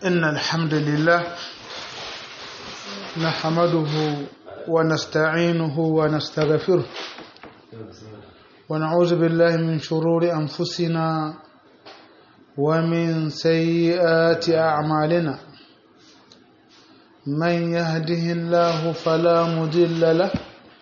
إن الحمد لله نحمده ونستعينه ونستغفره ونعوذ بالله من شرور أنفسنا ومن سيئات أعمالنا من يهده الله فلا مضل له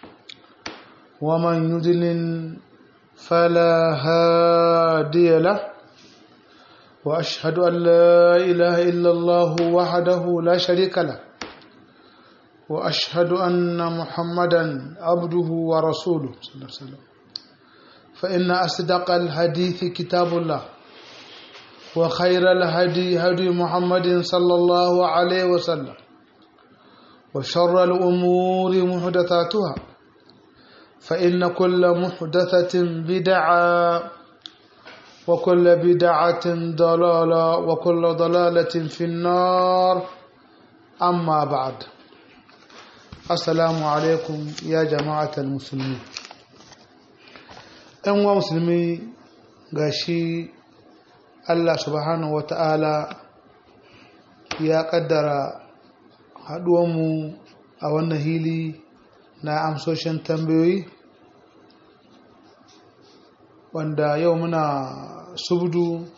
ومن يضلل فلا هادي له وأشهد أن لا إله إلا الله وحده لا شريك له وأشهد أن محمدا عبده ورسوله صلى الله عليه وسلم فإن أصدق الحديث كتاب الله وخير الهدي هدي محمد صلى الله عليه وسلم وشر الأمور محدثاتها فإن كل محدثة بدعة وكل بدعة ضلالة وكل ضلالة في النار أما بعد السلام عليكم يا جماعة المسلمين ‘yan wa musulmi ga shi Allah subhanahu wa ta'ala ya ƙaddara haɗuwanmu a wannan hili na amsoshin tambayoyi wanda yau muna subdu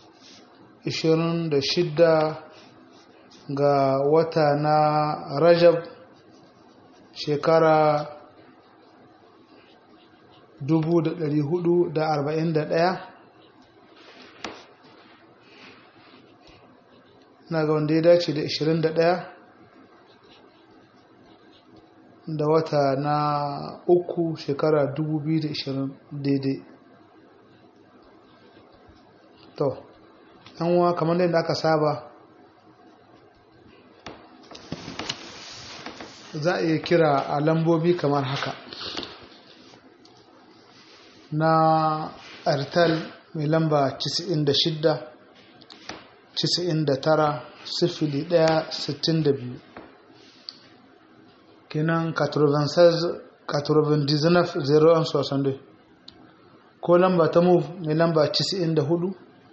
26 ga wata na rajab shekara 441 na ga wanda ya dace da 21 da wata na uku shekara 2020 daidai to yanwa kamar da aka saba za a iya kira a lambobi kamar haka na artal mai lamba 96 99 sifili 1 62 kenan 96 99 01 62 ko lamba ta move mai lamba 94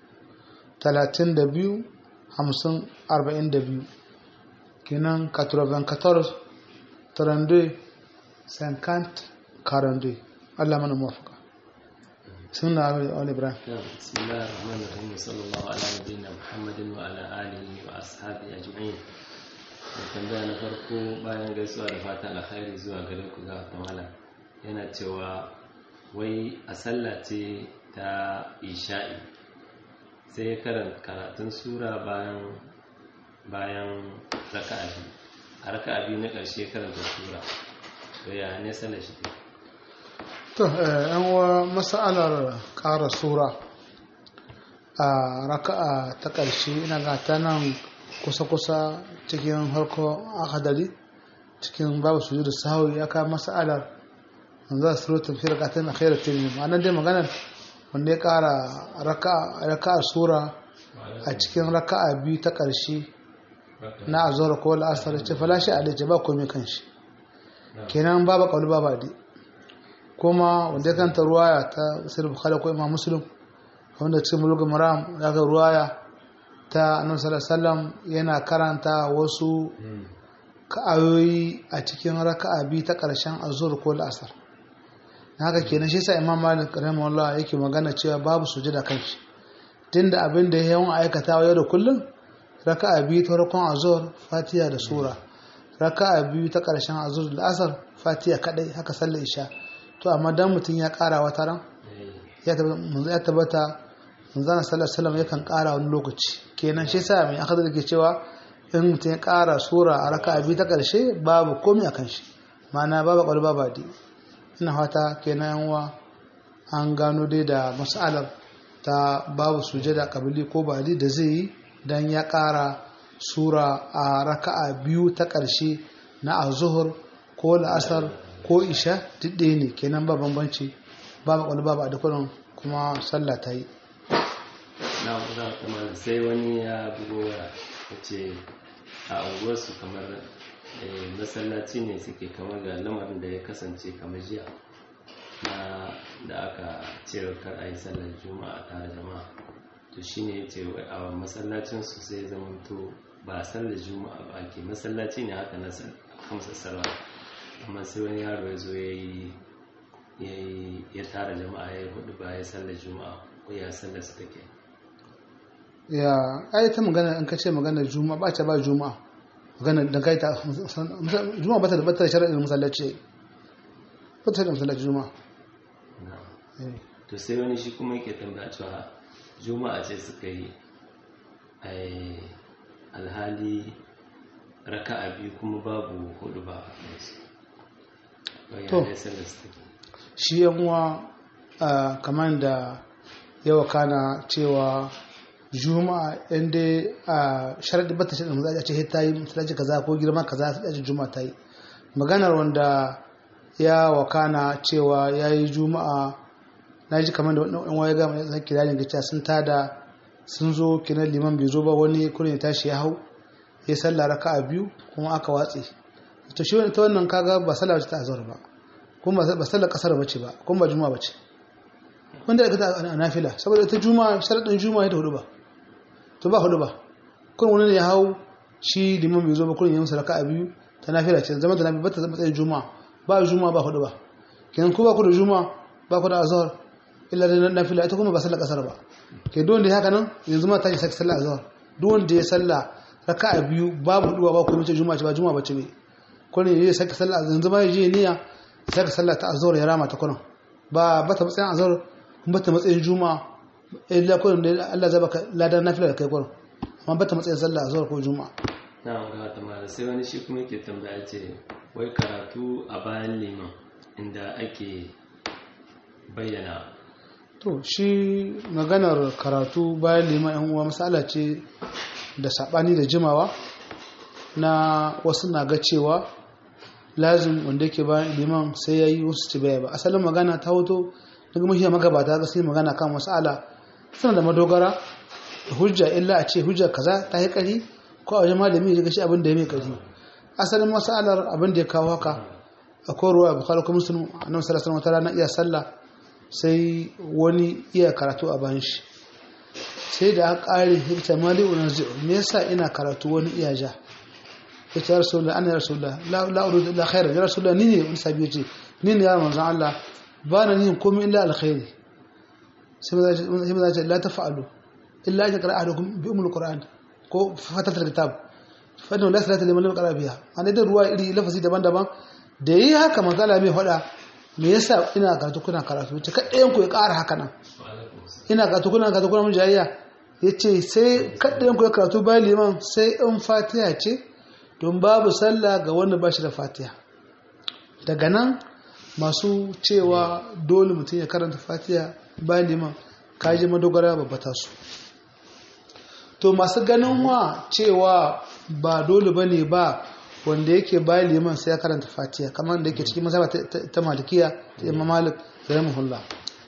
32 50 42 kenan 94 32 50 42 Allah mana mafaka سنة آل إبراهيم بسم الله الرحمن الرحيم وصلى الله على نبينا محمد وعلى آله وأصحابه أجمعين tambaya na farko bayan gaisuwa da fata alkhairi zuwa gare ku ga kamala yana cewa wai a sallah ce ta isha'i sai karanta karatun sura bayan bayan raka'a biyu a raka'a biyu na ƙarshe karanta sura to ya ne sallar shi to yan wa masalar ƙara sura a raka'a ta ƙarshe ina ga ta nan kusa-kusa cikin harko akadari cikin babu su da sahawi ya kawo masalar za su rotun fi raka'a na khairar tiri ma'anar dai maganar wanda ya ƙara raka'a sura a cikin raka'a biyu ta ƙarshe na azhar ko al'asar ce falashi a dace ba komai kan shi kenan babu kauli babu adi kuma wanda ya kanta ruwaya ta sirri bukhari ko imam muslim wanda cikin mulkin maram ya ga ruwaya ta annabi sallallahu yana karanta wasu ayoyi a cikin raka'a biyu ta karshen azhar ko al'asar haka kenan shi yasa imam malik rahimahullah yake magana cewa babu sujada kan shi tunda abin da yawan aikatawa yau da kullum raka'a biyu ta farkon azhar fatiha da sura raka'a biyu ta karshen azhar da asar fatiha kadai haka sallar isha to amma dan mutum ya kara wata ran ya tabbata manzana sallar salam yakan kara wani lokaci kenan shi sa mai akadar ke cewa in mutum ya kara sura a raka biyu ta karshe babu komi a kan shi ma'ana babu kwallo babu adi ina fata kenan yanwa an gano dai da mas'alar ta babu sujada kabili ko bali da zai yi dan ya kara sura a raka'a biyu ta karshe na azuhur ko la'asar ko isha duk ɗaya ne kenan ba bambanci ba makwal ba a dukkanin kuma sallah ta yi na za kuma sai wani ya bugo ya ce a unguwarsu kamar masallaci ne suke kamar ga lamarin da ya kasance kamar jiya na da aka ce kar a yi sallar juma'a tare jama'a to shine ya ce a masallacinsu sai zamanto ba sallar juma'a ba ake masallaci ne haka na kamsa sarwa amma sai wani yaro ya zo ya yi ya tara jama'a ya yi hudu ba ya sallar juma'a ko ya sallar su take ya ai ta magana in ka ce magana juma'a ba ta ba juma'a magana da kai ta juma'a ba ta da ba ta da shari'ar masallaci ba ta da masallaci juma'a to sai wani shi kuma yake tambaya cewa juma'a ce suka yi alhali raka'a biyu kuma babu hudu ba to shi yanwa kamar da yawa kana cewa juma'a inda a sharaɗi bata shi da maza a ce ta yi masallaci kaza ko girma kaza a ce juma'a ta yi maganar wanda ya wakana cewa ya yi juma'a na ji kamar da wani waye gama ya kira ne gaciya sun tada sun zo kinan liman bai zo ba wani kurin ya tashi ya hau ya salla raka a biyu kuma aka watse to shi wani ta wannan kaga ba sallah ta azhar ba kuma ba sallar kasar bace ba kuma ba juma'a bace wanda aka ta a nafila saboda ita juma'a sharadin juma'a ta hudu ba to ba hudu ba kun wani ne ya hau shi liman bai zo ba kurin ya musa raka a biyu ta nafila ce zama ta nafila ba ta zama tsayin juma'a ba juma'a ba hudu ba kenan ko ba ku da juma'a ba ku da azhar illa da nafila ita kuma ba sallar kasar ba ke duk wanda ya haka nan yanzu ma ta yi sallar azhar duk wanda ya salla raka'a biyu babu hudu ba ko mace juma'a ce ba juma'a bace ne ko ne ya saka sallar yanzu ma ya je niyya saka sallar ta azhar ya rama ta kuna ba ba ta matsayin azhar kuma ba ta matsayin juma'a illa ko da Allah zai baka ladan nafila da kai kuna amma ba ta matsayin sallar azhar ko juma'a na ga ta mala sai wani shi kuma yake tambaya ce wai karatu a bayan liman inda ake bayyana to shi maganar karatu bayan liman yan uwa misala ce da sabani da jimawa na wasu na ga cewa lazim wanda yake bayan liman sai yayi wasu ci baya ba asalin magana ta hoto daga mahiya magabata ga sai magana kan masala suna da madogara da hujja illa a ce hujja kaza ta yi kari ko a wajen malami ya ga shi abin da ya mai kari asalin masalar abin da ya kawo haka akwai ruwa bukhari kuma muslim annabi sallallahu alaihi wasallam na iya sallah sai wani iya karatu a bayan shi sai da aka ƙare hikta mali unarzi me yasa ina karatu wani iya ja ya ce rasulullah ana rasulullah la uridu illa khairan ya rasulullah ni ne wani sabi ce ni ne ya manzon Allah ba na nihin komai illa alkhairi sai maza ce la tafa'alu illa an yaqra ahadukum bi umul qur'an ko fatatul kitab fa inna la salata liman lam yaqra biha an da ruwa iri lafazi daban-daban da yi haka manzala mai faɗa me yasa ina karatu kuna karatu ce kaɗayan ku ya ƙara haka nan ina karatu kuna karatu kuna mun jayayya ya ce sai kaɗayan ku ya karatu bayan liman sai in fatiha ce don babu sallah ga wanda ba shi da fatiha daga nan masu cewa dole mutum ya karanta fatiha bayan liman kaji madogara babbata su to masu ganin wa cewa ba dole ba ne ba wanda yake bayan liman sai ya karanta fatiha kamar da yake cikin mazhaba ta malikiya ta imam malik da rahimahullah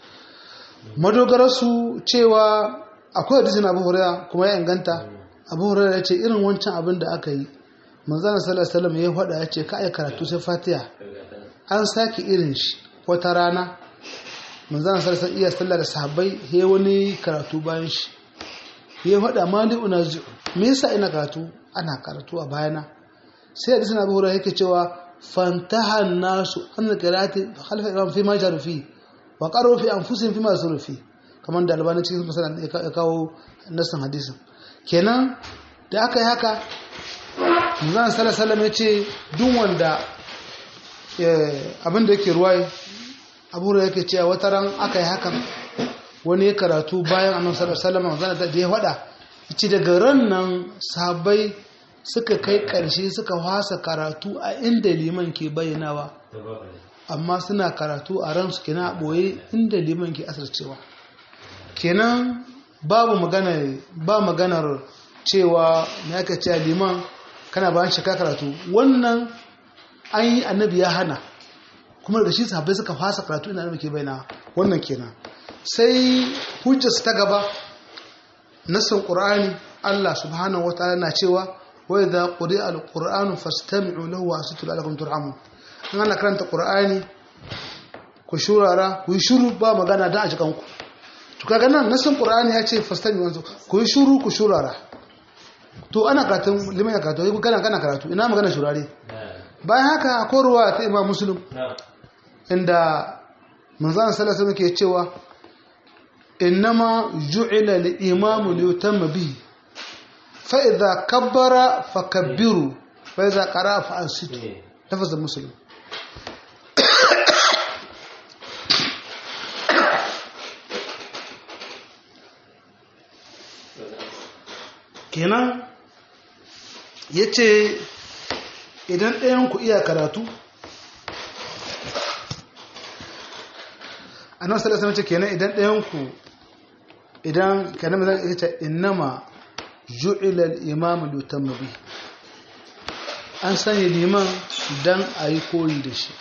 madogararsu cewa akwai hadisin abu hurairah kuma ya inganta abu hurairah ya ce irin wancan abin da aka yi manzana sallallahu alaihi ya faɗa ya ce ka ai karatu sai fatiha an sake irin shi wata rana manzana sallallahu alaihi iya sallah da sahabbai he wani karatu bayan shi ya faɗa mali unazi me yasa ina karatu ana karatu a bayana sai hadisi na buhura yake cewa fantaha nasu an qira'ati khalfa imam fi ma jarufi wa qaru fi anfusihim fi ma surufi kamar da albani cikin masalan ya kawo nasan hadisin kenan da aka yi haka manzon sallallahu alaihi ya ce duk wanda abin da yake ruwai abu da yake cewa wata ran aka yi hakan wani ya karatu bayan annabi sallallahu alaihi wasallam da ya faɗa yace daga ran nan sahabbai suka kai ƙarshe suka wasa karatu a inda liman ke bayyanawa amma suna karatu a ransu kenan a ɓoye inda liman ke asircewa kenan babu magana ba maganar cewa na aka ce liman kana bayan shaka karatu wannan an yi annabi ya hana kuma da shi sahabbai suka fasa karatu inda annabi ke bayyana wannan kenan sai hujjarsu ta gaba nassin qur'ani Allah subhanahu wataala na cewa وإذا قرئ القرآن فاستمعوا له وأنصتوا لعلكم ترحمون in ana karanta Qur'ani ku shurara ku yi shuru ba magana dan a cikin ku to kaga nan nasan Qur'ani ya ce fastami wanzu ku yi shuru ku shurara to ana karatun liman ya karatu ko kana kana karatu ina magana shurare bayan haka akwai ruwa ta imam muslim inda manzon sallallahu alaihi wasallam ke cewa innama ju'ila al-imam li yutamma bihi fa idza kabbara fakabbiru fa idza qara'a fa ansitu lafaz muslim kenan ya ce idan ɗayan ku iya karatu a nan salasa mace kenan idan ɗayan ku idan kenan mai zai ce innama ju'ilal imam lutan mabi an sanya liman don a yi koyi da shi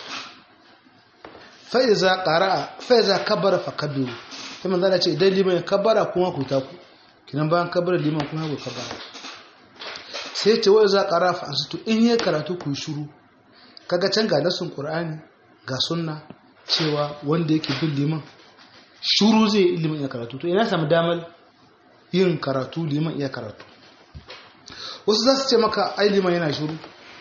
fa'iza ƙara'a fa'iza kabara fa kabiru ta manzana ce idan liman ya kabara kuma ku ta ku kinan bayan kabar liman kuma ku kabara sai ce wai za ƙara fa to in yi karatu ku shiru kaga can ga nasun qur'ani ga sunna cewa wanda yake bin liman shuru zai yi liman iya karatu to ina samu damar yin karatu liman iya karatu wasu za su ce maka ai liman yana shuru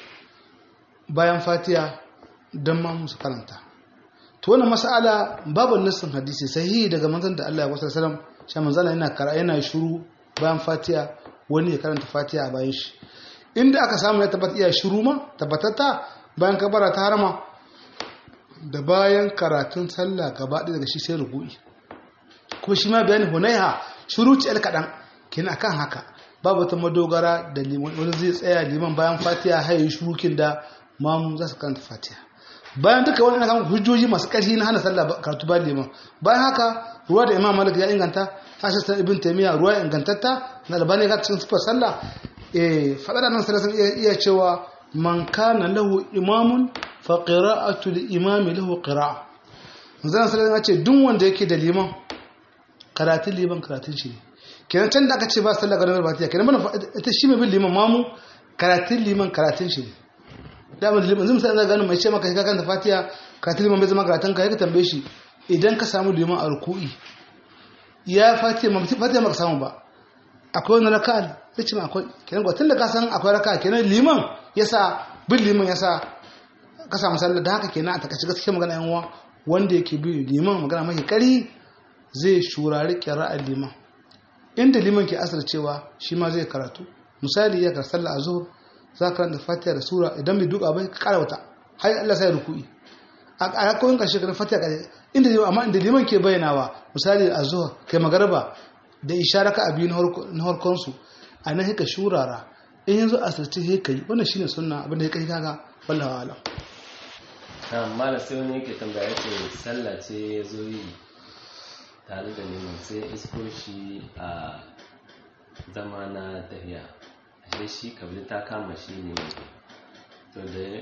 bayan fatiya don ma musu karanta to wannan mas'ala babu nassin hadisi sahihi daga manzon da Allah ya wasa sallam shi manzon yana kara yana shuru bayan fatiya wani ya karanta fatiya a bayan shi inda aka samu ya tabbata iya shuru ma tabbatatta bayan kabara ta harama da bayan karatun sallah gaba ɗaya daga shi sai rubu'i kuma shi ma bayani hunaiha shuru ce el kaɗan kina kan haka babu ta madogara da liman wani zai tsaya liman bayan fatiya haye shurukin da mamu za su karanta fatiha bayan duka wani kan hujjoji masu ƙarfi na hana sallah karatu ba liman bayan haka ruwa da imam malik ya inganta hashe ta ibn taymiya ruwa ya ingantatta na albani ga cikin sifar sallah eh fada da nan sallah iya cewa man kana lahu imamun fa qira'atu li imami lahu qira'a manzon sallah ya ce duk wanda yake da liman karatun liman karatun shi ne kenan can da aka ce ba sallah garin fatiha kenan mana ita shi mai bin liman mamu karatun liman karatun shi ne damar liman zai misali gano mai ce maka ka kanta fatiha karatun liman bai zama karatun ka ka tambaye shi idan ka samu liman a ruku'i ya fatiha ma fatiha maka samu ba akwai wani raka'a zai ce ma akwai kenan ga tun da ka san akwai raka'a kenan liman yasa bin liman yasa ka samu sallah da haka kenan a takaice gaskiya magana yan uwa wanda yake bi liman magana mai kari zai shurari kira'ar liman inda liman ke asar cewa shi ma zai karatu misali ya karsa sallah azhur za ka karanta fatiha da sura idan bai duka bai ka kara wata har Allah sai ruku'i a rakoyin karshe kan fatiha kare inda liman amma inda liman ke bayyanawa misali azhur kai magarba da ishara ka abi na harkon su a nan haka shurara in yanzu asirce sai kai wannan shine sunna abinda ya kai kaga wallahi alam amma da sai wani yake tambaya ce sallah ce ya zo yi tare da neman sai isko shi a zama na tafiya ashe shi kabli ta kama shi ne to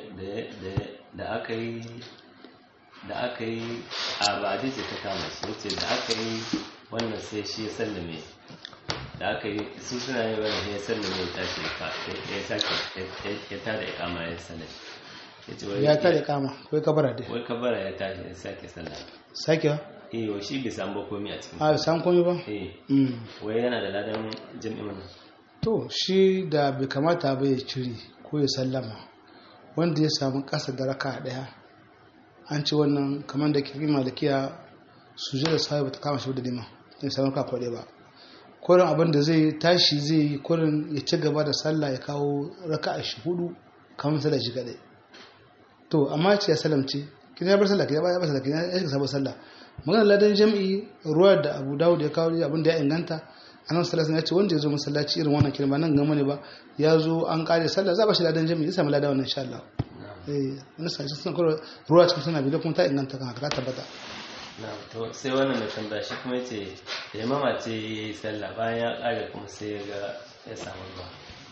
da aka yi da aka yi a ba ce ta kama shi wace da aka yi wannan sai shi ya sallame da aka yi su suna yi wani ya sallame ya tashi ya sake ya tada ya kama ya sallame ya tare kama kai kabara dai wai kabara ya tashi ya sake sallame sake ba eh wa shi bai samu ba komai a cikin a san komai ba eh Mm. wai yana da ladan jami'in nan to shi da bai kamata ba ya cire ko ya sallama wanda ya samu ƙasa da raka ɗaya an ci wannan kamar da kirkin malakiya su da sahibu ta kama shi da lima ya samu raka kwaɗe ba kurin abin da zai tashi zai yi kurin ya ci gaba da sallah ya kawo raka a shi hudu kamar sallah shi kaɗai to amma ce ya salamce kin ya bar sallah kin ya bar sallah kin ya shiga sabon sallah maganar ladan jami'i ruwa da abu dawud ya kawo abin da ya inganta anan sallallahu ya ce wanda ya zo masallaci irin wannan kirma nan gama ne ba ya zo an kare sallah za ba shi ladan jami'i ya samu ladan wannan insha Allah eh wani sai sun koro ruwa cikin suna bi da kuma ta inganta kan haka ta tabbata na to sai wannan da tambaya shi kuma yace da imama ce yayi sallah bayan ya kare kuma sai ya ga ya samu ruwa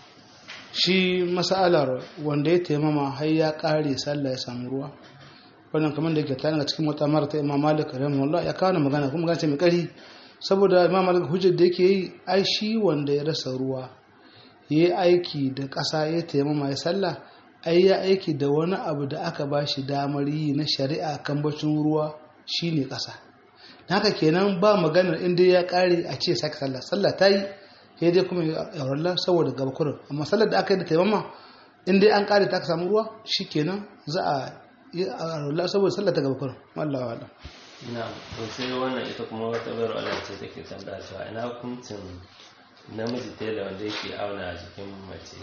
shi masalar wanda ya taimama har ya kare sallah ya samu ruwa wannan kamar da yake tana daga cikin wata mara ta imam malik rahimahullah ya kawo magana kuma magana ce mai kari saboda imam malik hujjar da yake yi ai shi wanda ya rasa ruwa ya yi aiki da ƙasa ya taimama ya sallah ai ya aiki da wani abu da aka ba shi damar yi na shari'a kan bacin ruwa shine ƙasa haka kenan ba maganar inda ya ƙare a ce sake sallah sallah ta yi sai dai kuma ya auralla saboda gaba kurin amma sallar da aka yi da taimama in dai an kare ta aka samu ruwa shikenan za a yi auralla saboda sallar ta gaba kurin wallahi wallahi na to sai wannan ita kuma wata bayar Allah ce take tambaya cewa ina hukuncin namiji tela wanda yake auna jikin mace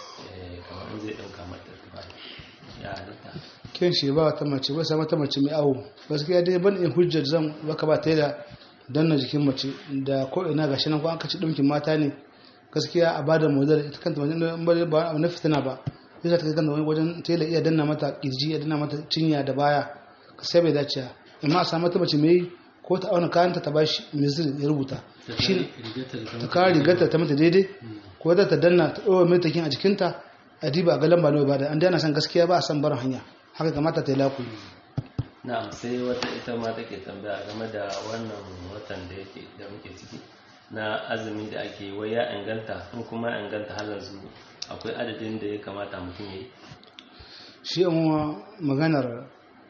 eh, kamar in zai ɗauka mata tufafi ya halitta kin shi ba wata mace ba sai mata mace mai awo gaskiya dai ban in hujjar zan baka ba ta da danna jikin mace da ko ina gashi nan ko an kaci dinkin mata ne gaskiya a bada model ita kanta wajen ba ba na fitina ba yasa ta kanta wani wajen tela iya danna mata kirji iya danna mata cinya da baya sai bai dace amma a samu mata mace mai ko ta auna kayanta ta bashi mizir ya rubuta shi ta kawo rigarta ta mata daidai ko ta ta danna ta ɗora mai takin a jikinta a diba ga lamba nawa ba da an dana san gaskiya ba a san barin hanya haka kamata ta yi laku na'am sai wata ita ma take tambaya game da wannan watan da yake da muke ciki na azumi da ake yi wai ya inganta in kuma ya inganta har yanzu akwai adadin da ya kamata mutum ya yi shi yan maganar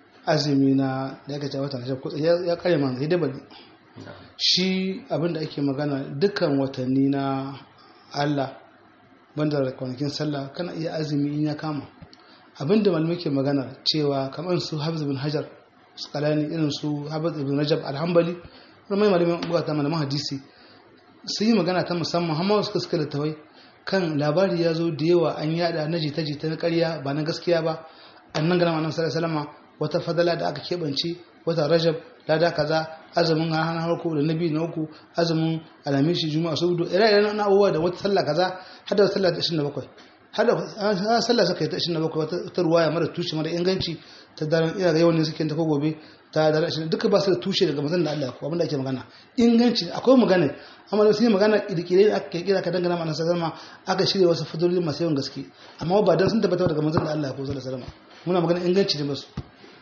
azumi na da ya kace watan shi kutsa ya kare man sai dai bane na'am shi abin da ake magana dukkan watanni na Allah banda da kwanakin sallah kana iya azumi in ya kama abin da malamai ke magana cewa kamar su Hafiz bin Hajar Asqalani irin su Hafiz ibn Rajab al-Hanbali mai malamin bukata malaman hadisi sun yi magana ta musamman har suka suka littawai kan labari ya zo da yawa an yada na jita-jita na karya ba na gaskiya ba annan gana annabi sallallahu alaihi wasallam wata fadala da aka keɓance wata rajab lada kaza azumin hana harko da nabi na uku azumin alamishi juma'a saudu ire-iren na abubuwa da wata sallah kaza har da sallah ta 27 har da sallah suka yi ta 27 wata ruwaya mara tushe mara inganci ta daren ina ga yawan ne suke ta ko gobe ta daren 20 duka ba su da tushe daga mazan da Allah ko abinda ake magana inganci akwai magana amma da sun yi magana kirkire da aka kira ka dangana mana sallama aka shirya wasu fadolin masu yawan gaske amma ba dan sun tabbata daga mazan da Allah ko sallallahu alaihi wasallam muna magana inganci ne basu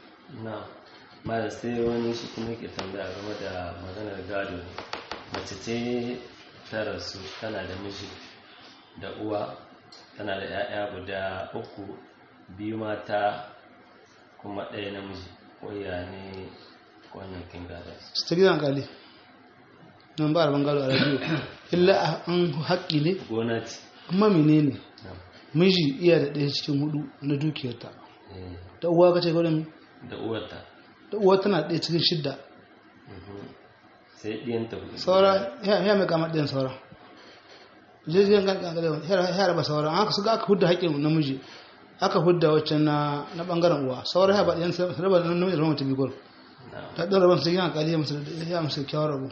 na malam sai wani shi kuma ke tambaya game da maganar gado mace ce ta rasu tana da miji da uwa tana da 'ya'ya guda uku biyu mata kuma ɗaya namiji waya ne wannan kin gada su ta gidan kali nan ba a bangaro a radio illa an haƙƙi ne gona ce amma menene na, miji iya da ɗaya cikin hudu na dukiyarta eh, da uwa kace gwadon da uwarta da uwa tana ɗaya cikin shidda mhm. sai ɗiyanta hudu saura ya ya mai kama ɗayan saura jirgin gangan ya raba saura aka su ga aka hudda haƙƙin namiji aka hudda waccan na na bangaren uwa saura ya ba ɗayan su raba da namiji da rama ta biyu gwal na ta ɗan raban su gina kali ya musu ya musu kyawar rabu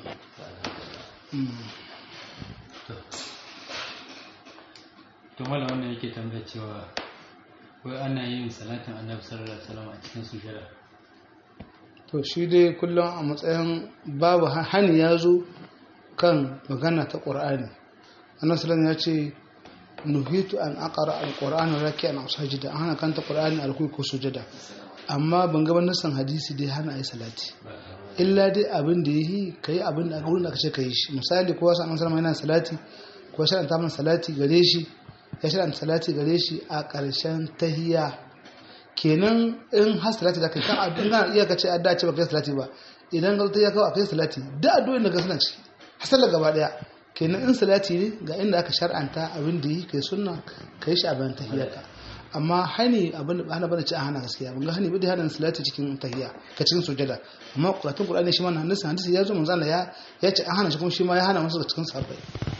to mala wannan yake tambaya cewa wai ana yin salatin annabi sallallahu alaihi wasallam a cikin sujada to shi dai kullum a matsayin babu hani ya zo kan magana ta ƙur'ani annabi sallallahu ya ce nuhitu an aqra alqur'ana raki'an aw sajida an hana kanta qur'ani alkuyi ko sujada amma ban ga nasan hadisi dai hana ayi salati illa dai abin da yi kai abin da gurin da kace kai shi misali ko wasu annabi sallallahu yana salati ko shi an ta salati gare shi ya shi salati gare shi a ƙarshen tahiyya kenan in har salati da kai kan addu'a kana iya kace adda ce baka yi salati ba idan ka ta ya kawo akai salati da addu'o'in da ka suna ciki hasala gaba daya kenan in salati ne ga inda aka shar'anta abin da yi kai sunna kai shi a bayan tahiyyarka amma hani abin da hana bane ci a hana gaskiya ban ga hani bane hana salati cikin tahiyya ka cikin sujada amma qur'atun qur'ani shi ma nan hadisi hadisi ya zo manzo Allah ya ya ce an hana shi kuma shi ma ya hana musu cikin sahabbai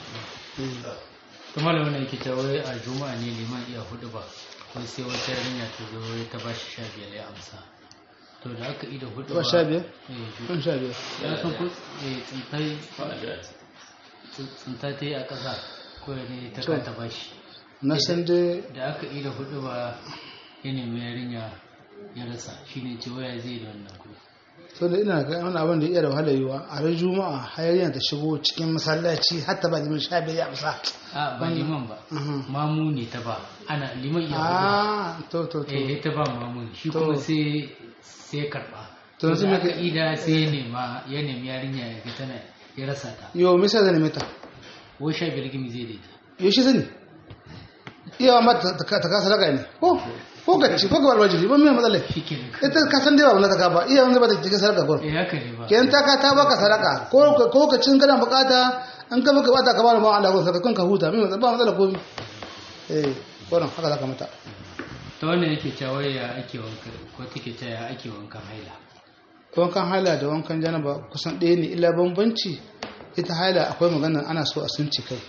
to mala wannan yake cewa wai a juma'a ne liman iya hudu ba ko sai wata yarinya ta zo wai ta bashi sha biyar ya amsa to da aka ida hudu ba sha biyar eh kan sha biyar ya san ku eh tsintai addu'a ce tsinta ta yi a ƙasa ko ne ta kanta bashi na san dai da aka ida hudu ba ya nemi yarinya ya rasa shine ce waya zai da wannan kuɗi so da ina ga wani abin da iya da wahala yiwa a ran juma'a hayariya ta shigo cikin masallaci hatta ba liman sha biyar ya amsa a ba liman ba Mhm. mamu ne ta ba ana liman iya hudu ba ah to to to eh ta ba mamu shi To. kuma sai sai ya karba To, to yanzu da me aka ka- ida sai ya nema ya nemi yarinya ya ga tana ya rasa ta yo misa zan neme ta wai sha biyar gimi zai daita yo shi sani iya ma ta ta ta kasa daga ne ko ko ka ci ko ka bar wajibi ba me matsala shi ke nan ita ka san dai ba wannan ta ka ba iya wanda ba ta cikin sadaka ko eh haka ne ba kenan ta ka ta baka sadaka ko ka- ko ka cin kana bukata an ka baka bata ka ba ma Allah ko saka kanka huta min ba matsala komai eh wannan haka zaka mata ta wannan yake cewa ya ake wanka ko take cewa ya ake wankan haila wankan haila da wankan janaba kusan ɗaya ne illa bambanci ita haila akwai magana ana so a sun ce kai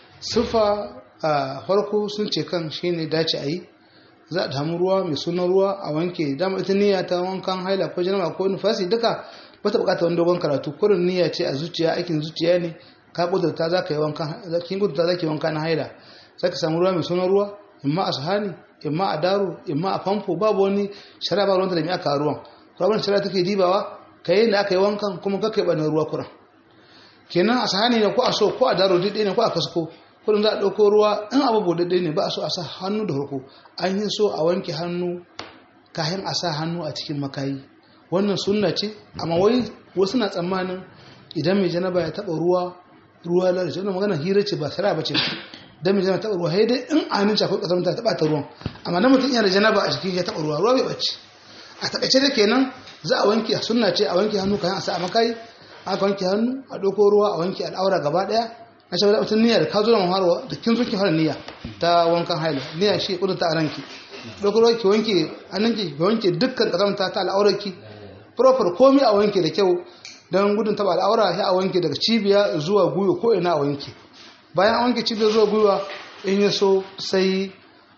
sufa a farko sun ce kan shine dace a yi za a damu ruwa mai sunan ruwa a wanke dama ita niyya ta wankan haila ko janaba ko nufasi duka bata bukata wani dogon karatu kurin niyya ce a zuciya aikin zuciya ne ka kudurta za ka yi wankan kin kudurta za ki yi wanka na haila za ka samu ruwa mai sunan ruwa imma a sahani imma a daro imma a famfo babu wani shara ba ruwanta da mai aka ruwan ruwan shara take dibawa ka yi da aka yi wankan kuma ka kai ɓanin ruwa kuran kenan a sahani ne ko a so ko a daro duk ne ko a kasko kudin za a ɗauko ruwa in abu bude ne ba a so a sa hannu da farko an yi so a wanke hannu kayan a sa hannu a cikin makayi wannan sunna ce amma wai wasu na tsammanin idan mai janaba ya taɓa ruwa ruwa lalace wannan magana hira ce ba sara ba ce dan mai janaba taɓa ruwa sai dai in a hannun akwai ƙasar ta taɓa ta ruwan amma na mutum yana da janaba a cikin ya taɓa ruwa ruwa bai ɓace a taƙaice da kenan za a wanke sunna ce a wanke hannu kayan a sa a makayi aka wanke hannu a ɗauko ruwa a wanke al'aura gaba ɗaya a shi wadda mutum niyya da ka zo da maharwa da kin zo ki fara niyya ta wankan haila niyya shi kudin ta a ranki ɗauko ruwa ki wanke hannunki ki wanke dukkan ƙazamta ta al'aurarki proper komi a wanke da kyau don gudun taɓa al'aura sai a wanke daga cibiya zuwa gwiwa ko ina a wanke bayan a wanke cibiya zuwa gwiwa in ya so sai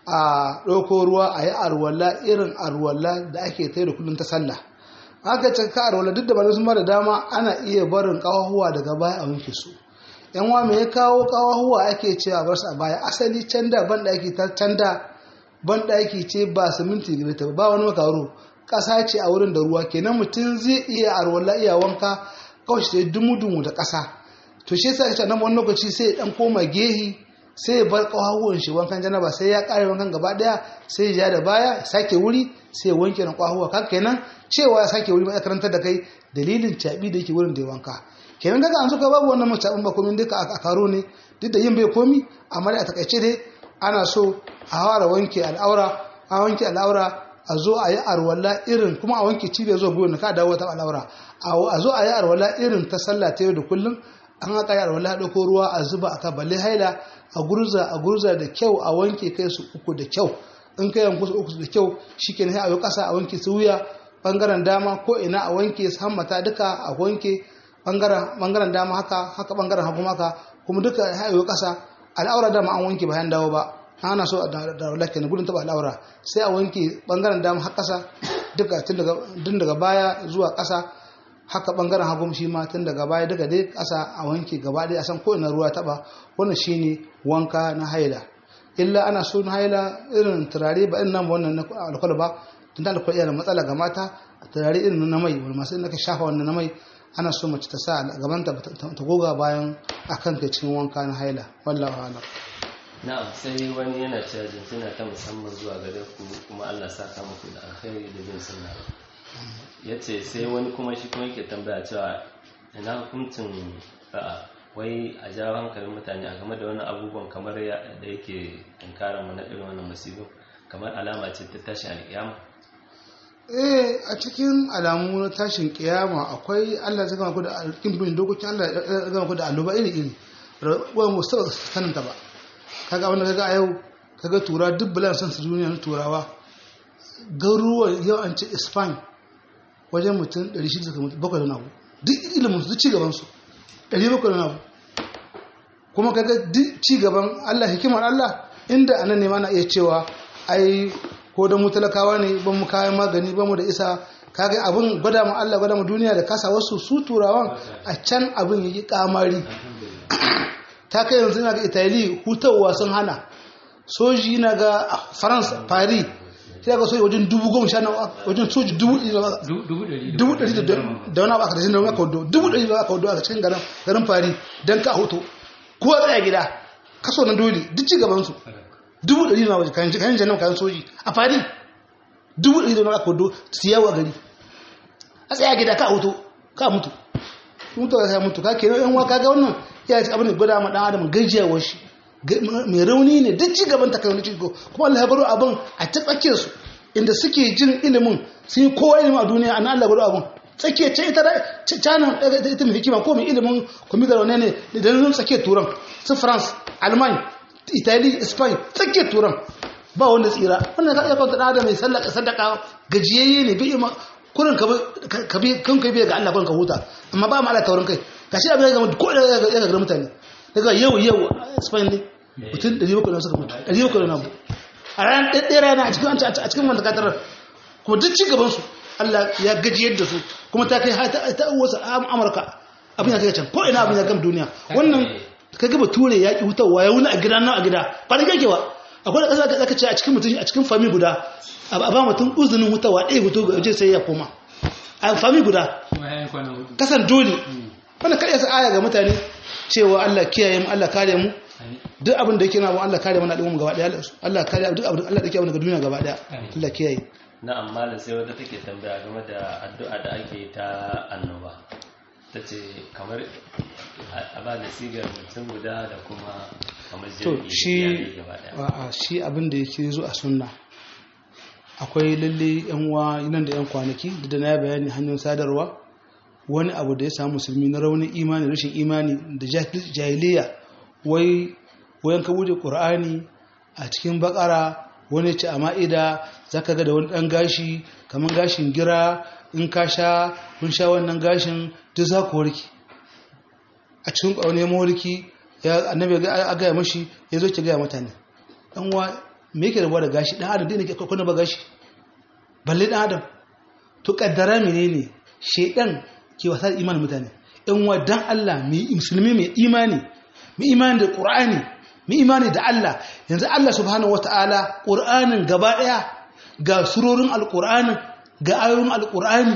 a ɗauko ruwa a yi arwala irin arwala da ake ta da kullum ta sallah aka ce ka arwala duk da ba sun da dama ana iya barin ƙawahuwa daga baya a wanke su yan wa me ya kawo ƙawahuwa ake cewa bar su a baya asali can da ban ɗaki ta can da ban ɗaki ce ba siminti gare ta ba wani makaro ƙasa ce a wurin da ruwa kenan mutum zai iya arwala iya wanka kawai sai dumu-dumu da ƙasa to shi yasa ita nan wani lokaci sai ya dan koma gehi sai ya bar ƙwahuwan shi wankan janaba sai ya ƙare wankan gaba ɗaya sai ya ja da baya ya sake wuri sai ya wanke na ƙwahuwa kan kenan cewa ya sake wuri mai karantar da kai dalilin caɓi da yake wurin da ya wanka kenan daga an suka babu wannan macaɓin ba komi duka a karo ne duk da yin bai komi amma dai a takaice dai ana so a fara wanke al'aura a wanke al'aura a zo a yi arwala irin kuma a wanke cibiyar zuwa gwiwa ka dawo ta al'aura a zo a yi arwala irin ta sallah ta yau da kullum an haka yi arwala ɗauko ruwa a zuba a ka balle haila a gurza a gurza da kyau a wanke kai su uku da kyau in kai yanku su uku da kyau shi ke a yi ƙasa a wanke su wuya ɓangaren dama ko ina a wanke su hammata duka a wanke ɓangaren dama haka haka ɓangaren hagu haka kuma duka a yi ƙasa al'aura dama an wanke bayan dawo ba ana so da lakin gudun taba al'aura sai a wanke bangaren dama har kasa duka tun daga baya zuwa kasa haka bangaren hagu shi ma tun daga baya duka dai kasa a wanke gaba ɗaya a san ko ina ruwa taba wannan shine wanka na haila illa ana so na haila irin turare ba irin nan wannan na alkwal ba tun da alkwal yana matsala ga mata turare irin na mai wani masu naka shafa wannan na mai ana so mace ta sa a gabanta ta goga bayan akan kai cikin wanka na haila wallahu a'lam na'am sai wani yana cewa jinjina ta musamman zuwa gare ku kuma Allah saka muku da alkhairi da bin sunna yace sai wani kuma shi kuma yake tambaya cewa ina hukuncin a wai a jawo hankalin mutane a game da wani abubuwan kamar da yake tunkarar mu na irin wannan musibu kamar alama ce ta tashin alƙiyama eh a cikin alamu na tashin kiyama akwai Allah zai gama ku da alƙin bin dokokin Allah ya gama ku da alluba iri iri wani musu sanin ta ba kaga wanda kaga a yau kaga tura duk bulan san su duniya na turawa garuruwan yau an ce spain wajen mutum 600 bakwai da nabu duk ilimin su cigaban su 700 da nabu kuma kaga duk cigaban allah hikimar allah inda anan ne mana iya cewa ai ko da mu talakawa ne ban mu kayan magani ban mu da isa kaga abin gwada mu allah gwada mu duniya da kasa wasu su turawan a can abin yi kamari ta kai yanzu na ga italy hutawa sun hana soji na ga france paris sai ga soji wajen dubu goma sha nawa wajen soji dubu ɗari dubu ɗari da wani abu aka tashin da wani aka wado dubu ɗari da aka wado a cikin garin garin paris don ka hoto kowa tsaya gida kaso na dole duk ci gaban su dubu ɗari na waje kayan kayan janar kayan soji a paris dubu ɗari da wani aka wado siyawa gari a tsaya gida ka hoto ka mutu mutu ka mutu ka kenan yan waka ga wannan ya ce abin da gwada ma dan adam gajiyawar shi mai rauni ne duk ci gaban takai ciko kuma Allah ya baro abin a ta tsakiyar su inda suke jin ilimin sun yi kowa ilimin a duniya an Allah baro abin tsakiyar ce ita canan ita mai hikima ko mai ilimin kwamitar wane ne da nan tsakiyar turan su france alman italy spain tsakiyar turan ba wanda tsira wannan ka iya kwanta da adam mai sallaka sadaka gajiyayye ne bi ima kurin ka bi kan kai biya ga Allah kurin ka huta amma ba mu Allah taurin kai gashi abin ya ga ko da ya ga mutane daga yau yau spain ne mutum 700 suka mutu 700 na a ran ɗaya rana a cikin a cikin wanda katar kuma duk ci gaban su Allah ya gajiyar da su kuma ta kai ta wasu Amurka abin ya kai can ko ina abin ya gam duniya wannan ka gaba ture ya ki hutawa ya wuni a gida nan a gida ba da kake ba akwai da ƙasa ka ce a cikin mutum a cikin fami guda a ba mutum uzinin hutawa ɗaya hutu ga waje sai ya koma a fami guda kasan dole wannan kai yasa aya ga mutane cewa Allah kiyaye mu Allah kare mu duk abin da yake na mu Allah kare mana al'umma gaba daya Allah kare duk abin Allah da yake daga duniya gaba daya Allah kiyaye na'am malam sai wata take tambaya game da addu'a da ake ta annoba tace kamar a ba da sigar mutum guda da kuma kamar to jami'i shi gaba daya a'a shi abin da yake zo a sunna akwai lalle yan uwa nan da yan kwanaki da na bayani hanyar sadarwa wani abu da ya samu musulmi na raunin imani rashin imani da jahiliya wai wayan ka bude qur'ani a cikin bakara wani ce a ma'ida zaka ga da wani dan gashi kaman gashin gira in ka sha kun sha wannan gashin duk za ku warke a cikin ƙaunar mawarki ya annabi a gaya mashi ya zo ki gaya mutane dan wa me yake rabuwa da gashi dan adam dai ne ke kuna ba gashi balle dan adam to kaddara menene shedan ke wasa da imanin mutane in wa dan Allah mai musulmi mai imani mai imani da qur'ani mai imani da Allah yanzu Allah subhanahu wataala qur'anin gaba daya ga surorin alqur'anin ga ayoyin alqur'ani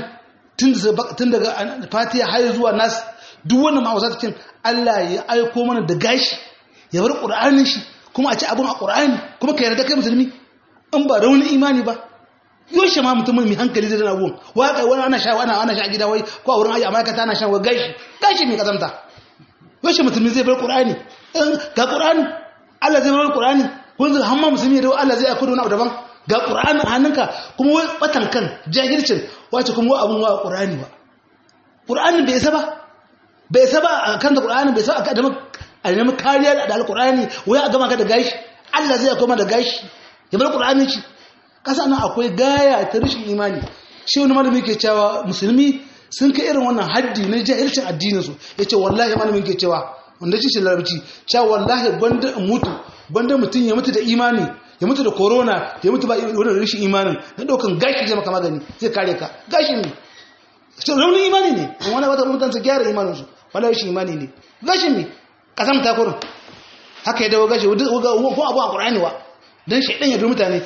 tun daga fatiha har zuwa nas duk wannan ma'auza cikin Allah ya aiko mana da gashi ya bar qur'anin shi kuma a ci abin a qur'ani kuma ka yarda kai musulmi in ba raunin imani ba yaushe ma mutum mai hankali zai dana abubuwan waka wani ana sha wani ana sha gida wai ko a wurin ayi amma kata ana shan wa gashi gashi mai kazamta yaushe mutum zai bar qur'ani ga qur'ani Allah zai bar qur'ani kun zai hamma musulmi da Allah zai aiko da wani abu daban ga qur'ani a hannunka kuma wai batan kan jahilcin wace kuma wa abun wa qur'ani ba qur'ani bai isa ba bai isa ba a kan da qur'ani bai isa a da a nemi kariya da alqur'ani wai a gama ka da gashi Allah zai aiko ma da gashi ya bar qur'ani shi kasa nan akwai gaya ta rashin imani shi wani malami ke cewa musulmi sun kai irin wannan haddi na jahilcin addininsu ya ce wallahi malamin ke cewa wanda shi shi larabci cewa wallahi gwanda in mutu gwanda mutum ya mutu da imani ya mutu da corona ya mutu ba wani rashin imanin na ɗaukan gashi zai maka magani zai kare ka gashi ne raunin imani ne in wani wata mutan su gyara imaninsu wala rashin imani ne gashi ne kasam ta kurin haka ya dawo gashi ko abu a ƙur'ani wa don shaidan ya bi mutane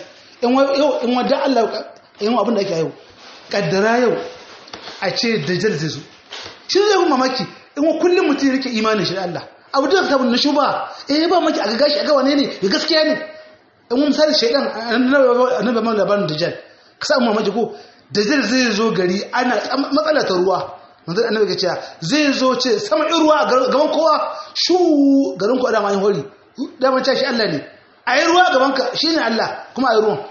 in wadda Allah yin abin da ake yau kaddara yau a ce dajjal zai zo shi zai kuma mamaki in wa kullum mutum ya rike imanin shi da Allah abu da ta na shuba eh ba maki a ga gashi a ga wane ne ya gaskiya ne in wani misali shaidan annabi man labarin dajjal ka sa mamaki ko dajjal zai zo gari ana matsala ta ruwa manzon annabi ga cewa zai zo ce sama in ruwa gaban kowa shu garin ku da mai hori da man shi Allah ne a yi ruwa gabanka shi ne Allah kuma a yi ruwan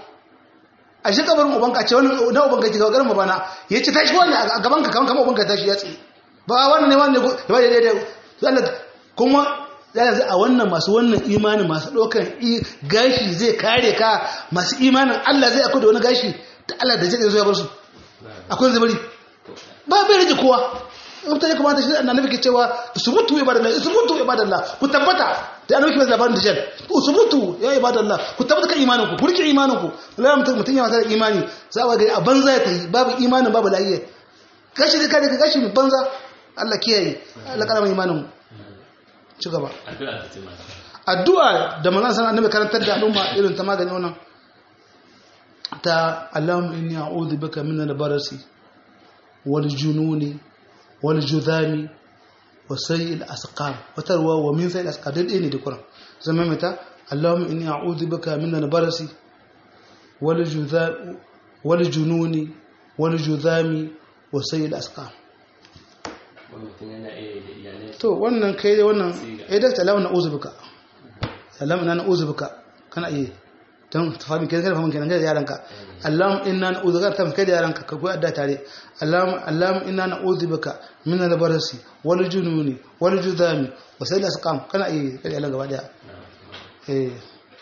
a shi kabarin ubanka ce wani na ubanka ke gabarin mabana ya ce tashi wani a gabanka kamar kama ubanka tashi ya tsaye ba wani ne wani ya ba da daidai Allah kuma yanzu a wannan masu wannan imanin masu ɗaukan gashi zai kare ka masu imanin Allah zai akwai da wani gashi da Allah da zai zo ya bar su akwai zai bari ba bai rage kowa mutane kamata shi annabi ke cewa subutu ibadallah subutu ibadallah ku tabbata da annabi ke labarin da jan subutu ya ibadallah ku tabbata kan imanin ku ku rike imanin ku Allah mutum mutum ya masa imani za ga a banza ya tayi babu imanin babu lafiya gashi da kai gashi mai banza Allah kiyaye Allah karama imanin mu ci gaba addu'a ta ce mata addu'a da manzon sallallahu annabi karantar da al'umma irin ta magani wannan ta Allahumma inni a'udhu bika min al-barasi wal jununi والجذام وسيء الأسقام وتروى ومن سيء الأسقام دين إني دكرا زمان متى اللهم إني أعوذ بك من البرس والجذام والجنون والجذام وسيء الأسقام wani mutum yana iya da iyalai to wannan kai dai wannan eh da salamu na uzu bika salamu na uzu bika kana iya don fahimi kai kai fahimi kenan kai da yaranka Allahumma inna na'udhu bika kai da yaranka ka koyi adda tare Allahumma Allahumma inna na'udhu bika min al-barasi wal jununi wal judami wa sai da sakam kana iya kai da gaba daya eh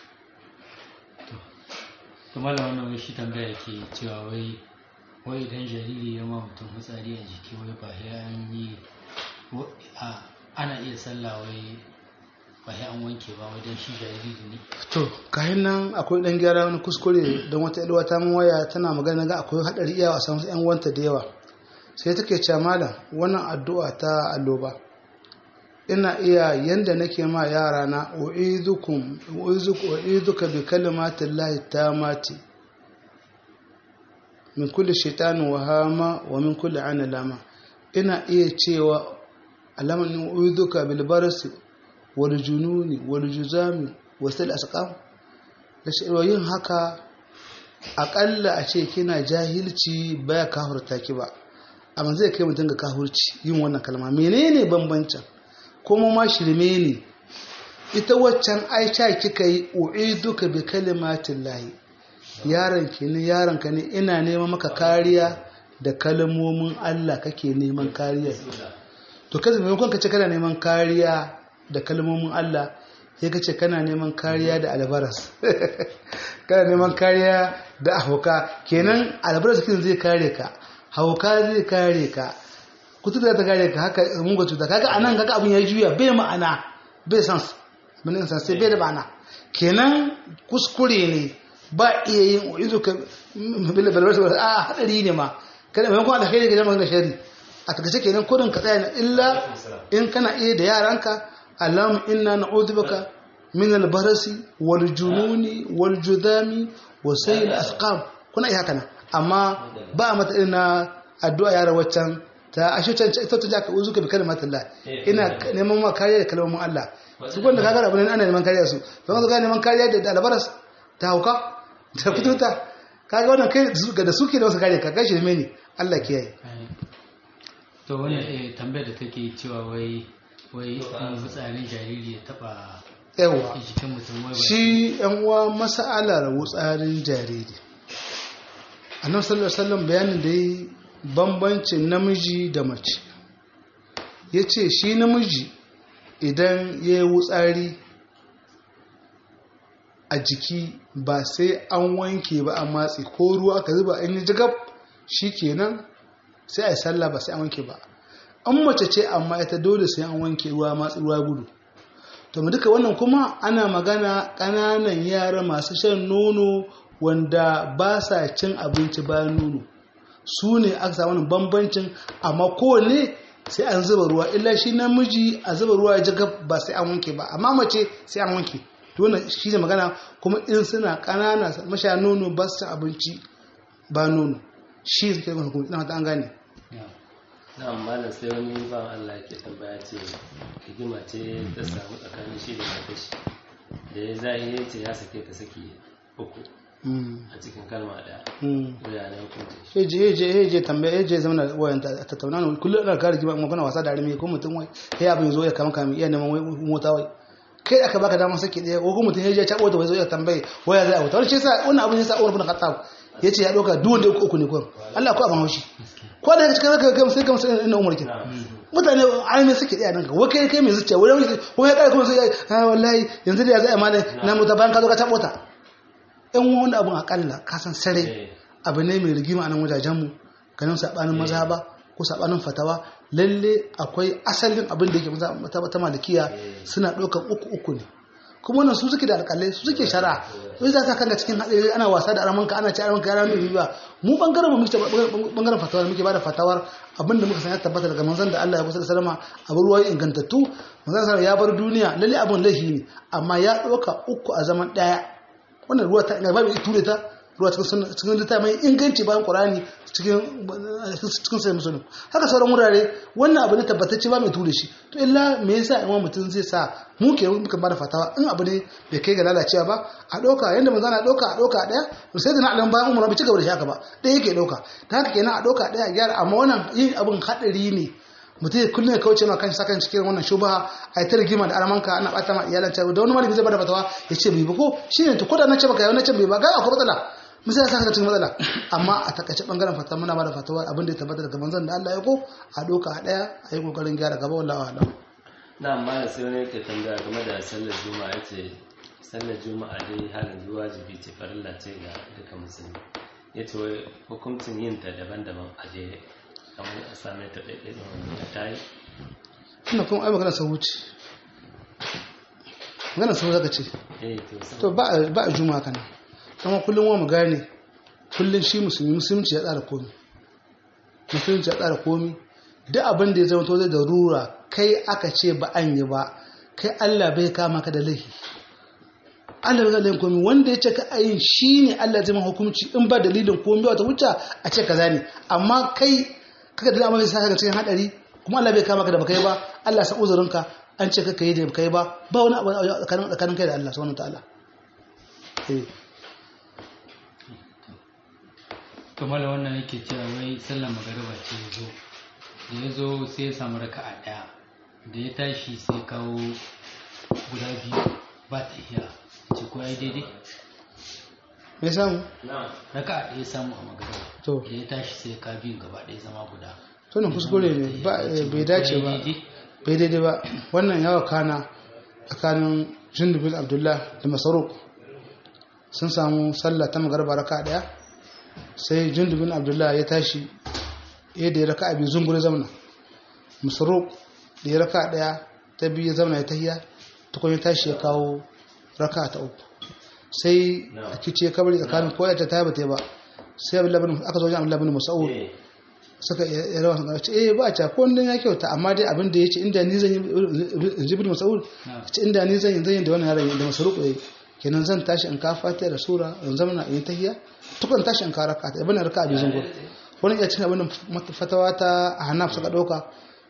to malam wannan wai shi tambaya ke cewa wai wai idan jariri ya ma mutum fitsari a jiki wai ba ya an yi wa- a ana iya sallah wai ba ya an wanke ba wajen shi jariri ne to kayan nan akwai dan gyara wani kuskure don wata ilwa ta mun waya tana magana ga akwai hadari iya a samu yan wanta da yawa sai take cewa malam wannan addu'a ta alloba ina iya yanda nake ma yara na u'idukum u'izuka u'iduka bi kalimatin lahi tamati min kulli shaitanin wahama wa min kulli ana lama ina iya cewa alaman u'iduka bil barasi wal jununi wal juzami wasil asqam da shi yin haka akalla a ce kina jahilci baya kafurta ki ba amma zai kai mutum ga kafurci yin wannan kalma menene bambancin kuma ma shirme ne ita waccan aisha kika yi u'iduka bi kalimatin lahi yaron ki ne yaron ka ne ina neman maka kariya da kalmomin Allah kake neman kariya to kaza maimakon ka ce kana neman kariya da kalmomin Allah sai ka ce kana neman kariya da albaras kana neman kariya da hauka kenan albaras kin zai kare ka hauka zai kare ka kutu da ta kare ka haka mungo cuta kaga anan kaga abun ya juya bai ma'ana bai sans mun insan sai bai da ma'ana kenan kuskure ne ba iya yin uizu ka bil balwas a hadari ne ma kada mai kuma da kai ga jama'a da shari a takaice kenan kodin ka tsaya illa in kana iya da yaranka اللهم إنا نعوذ بك من البرس والجنون والجذام وسيل الأسقام كنا إيه هكذا أما با متى إن الدعاء يا روتشان ta ashe can ita ta jaka uzuka bi kalimatin Allah ina neman ma kariya da kalmomin Allah su gwanda kaga abin ana neman kariya su to wanzu ga neman kariya da albaras ta hauka ta fituta kaga wannan kai ga da suke da wasu kariya ka gashi ne Allah kiyaye to wani tambayar da take cewa wai wai in fitsarin jariri ya taba yawa jikin mutum wai ba shi yan uwa mas'alar wutsarin jariri annabi sallallahu alaihi wasallam bayanin da yi bambancin namiji da mace yace shi namiji idan ya yi wutsari a jiki ba sai an wanke ba a matsi ko ruwa aka zuba an yi jigab kenan sai a yi sallah ba sai an wanke ba an mace ce amma ita dole sai an wanke ruwa matsi ruwa gudu to mu duka wannan kuma ana magana ƙananan yara masu shan nono wanda ba sa cin abinci bayan nono su ne aka samu wannan bambancin amma kowanne sai an zuba ruwa illa shi namiji a zuba ruwa ya jaga ba sai an wanke ba amma mace sai an wanke to wannan shi ne magana kuma in suna ƙanana masha nono ba su cin abinci ba nono shi suke da hukunci na an gane na malam sai wani ba Allah ke tambaya ce hikima ce ta samu tsakanin shi da matashi da ya zahiri ce ya sake ta saki uku a cikin kalma daya ya na hukunci heje heje heje tambaya heje zama na wayan ta tattauna ne kullum ana kare jima magana wasa da arme ko mutum wai sai abin zo ya kama kama iya neman wai mota wai kai aka baka damar saki daya ko mutum heje ya cabo da wai zo ya tambaye waya zai auta wani ce sa wannan abin yasa Umar bin Khattab yace ya doka duk wanda uku ne ko Allah ko abin haushi ko da cikin ka ga sai ka musu ina Umar kin mutane arme suke daya nan wai kai kai mai zuciya wai ko ya kai kuma sai ah wallahi yanzu da ya zai amana na mutu bayan ka zo ka tabo ta in wani abin akalla kasan sare abu ne mai rigima a nan wajajenmu ganin saɓanin maza ba ko saɓanin fatawa lalle akwai asalin abin da yake ta malikiya suna ɗaukar uku uku ne kuma wannan su suke da alƙalai su suke shara wai za ka kanga cikin haɗari ana wasa da aramanka ana ci aramanka yara mai ba mu bangaren mu muke bangaren fatawar muke bada fatawar abinda muka san ya tabbata daga manzon da Allah ya kusa da salama abu ruwa ingantattu manzon salama ya bar duniya lalle abin laifi ne amma ya ɗauka uku a zaman ɗaya wannan ruwa ta ina babu ture ta ruwa cikin cikin littafi mai inganci bayan qur'ani cikin cikin sai musulun haka sauran wurare wannan abu ne tabbatacce ba mai ture shi to illa me yasa in mutum zai sa mu ke muka bada fatawa in abu ne bai kai ga lalacewa ba a ɗauka yanda manzo na ɗauka a ɗauka ɗaya sai da na alam bayan umar bai ci gaba da shi haka ba ɗaya yake ɗauka ta haka kenan a ɗauka ɗaya a gyara amma wannan yin abin haɗari ne mutum ya kullum ya kauce ma kan sakan cikin wannan shubha a yi ta rigima da aramanka ana bata ma iyalan ta da wani malami zai bada fatawa ya ce bai ba ko shi ne to ko da na ce baka yau na ce bai ba ga akwai matsala misali ya saka cikin matsala amma a takaice bangaren fatawa muna bada fatawa abin da ya tabbata daga manzon da Allah ya ko a doka a daya a yi kokarin gyara gaba wallahi a'lam na amma da sai wani yake tambaya game da sallar juma'a ya ce sallar juma'a dai halin zuwa wajibi ce farilla ce ga duka musulmi ya ce wai hukuncin yin ta daban-daban a jere kamar a same ta ɗaiɗai da ta yi ina kuma ai magana sau wuce magana sau zaka ce eh to sai to ba a- ba a juma'a kana amma kullum wa mu gane kullum shi musulmi musulunci ya tsara komi musulunci ya tsara komi duk abin da ya zama to zai da rura kai aka ce ba an yi ba kai Allah bai kama ka da laifi Allah bai kama komi wanda ya ce ka ayin shi ne Allah zai ma hukunci in ba dalilin komi ba wata wuce a ce kaza ne amma kai kaka da amma zai saka ka cikin hadari kuma Allah bai kama ka da baka yi ba Allah sa uzurinka an ce kaka yi da baka yi ba ba wani abu a tsakanin tsakanin kai da Allah subhanahu wa ta'ala eh kamar wannan yake cewa wai sallar magariba ce ya zo da ya zo sai ya samu raka'a ɗaya da ya tashi sai kawo guda biyu ba ta iya ce ko ai daidai me samu na raka'a ɗaya ya samu a magariba to da ya tashi sai ya ka biyun gaba ɗaya zama guda tunan kuskure ne ba bai dace ba bai daidai ba wannan yawa kana tsakanin jindubin abdullah da masaruk sun samu sallah ta magarba raka daya sai jindubin abdullah ya tashi ya da ya raka biyu zungure zamana masaruk da ya raka daya ta biyu ya zamana ya tahiya tukun ya tashi ya kawo raka ta uku sai a kici ya kabari tsakanin koya ta ta ba ta yi ba sai abdullahi bin aka zo wajen abdullahi bin mas'ud eh suka yi rawa sun ce eh ba ta ko wannan ya kyauta amma dai abin da yace inda ni zan yi jibril masaud ce inda ni zan yi zan yi da wannan yaron da masaruku yayi kenan zan tashi in ka fatiha da sura in zama na in tahiyya tukun tashi in ka raka ta ibn raka bi zungur wani ya cin abin da fatawa ta hanaf suka dauka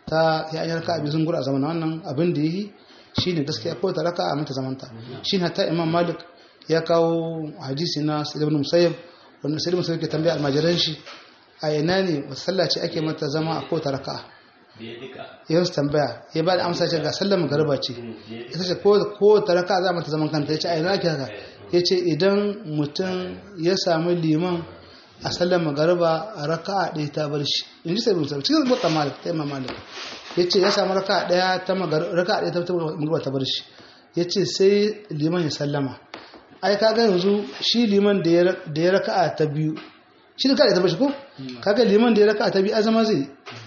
ta ya yi raka bi zungur a zaman wannan abin da yi shine gaskiya ko ta raka a mata zamanta shine hatta imam malik ya kawo hadisi na sa'id ibn musayyib wannan sa'id ibn musayyib ke tambaya almajiran shi a ina ne wasu sallah ce ake mata zama a kota raka'a biye duka yau su tambaya ya ba da amsa ce ga sallar magariba ce ita ce ko ta raka'a za mata zaman kanta ya ce a ina ake haka ya ce idan mutum ya samu liman a sallar magariba a raka'a ɗaya ta bar shi in ji sai bin sabi cikin zuwa malik ta imam malik ya ce ya samu raka'a ɗaya ta raka'a ɗaya ta magariba ta bar shi ya ce sai liman ya sallama ai kaga yanzu shi liman da ya raka'a ta biyu shi da ka ta bashi ko kaga liman da ya raka ta bi azama zai